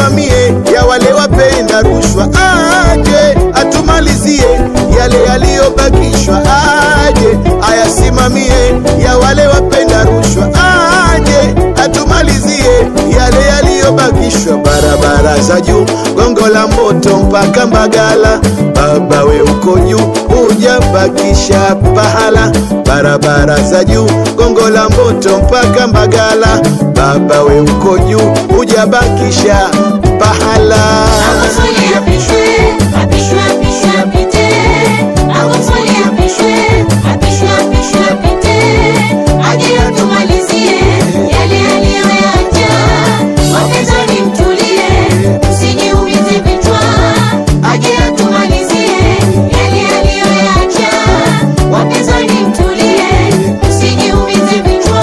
ayasimamie ya wale wapenda rushwa, aje atumalizie yale yaliyobakishwa, aje ayasimamie ya wale wapenda rushwa, aje atumalizie yale yaliyobakishwa. Barabara za juu, gongo la moto mpaka Mbagala, baba we uko juu, hujabakisha pahala. Barabara za juu, gongo la moto mpaka Mbagala, baba we uko juu, hujabakisha pahala. Magufuli apishwe, apishwe, apishwe, apite. Magufuli apishwe, apishwe, apishwe, apite. Aje atumalizie yale aliyoyacha. Wapinzani mtulie, msijiumize vichwa. Aje atumalizie yale aliyoyacha. Wapinzani mtulie, msijiumize vichwa.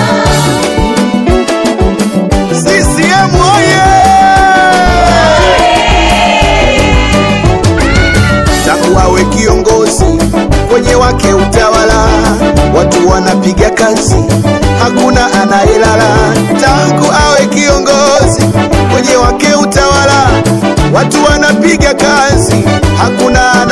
CCM oye! Tangu awe kiongozi kwenye wake utawala, watu wanapiga kazi, hakuna anayelala. Tangu awe kiongozi kwenye wake utawala, watu wanapiga kazi, hakuna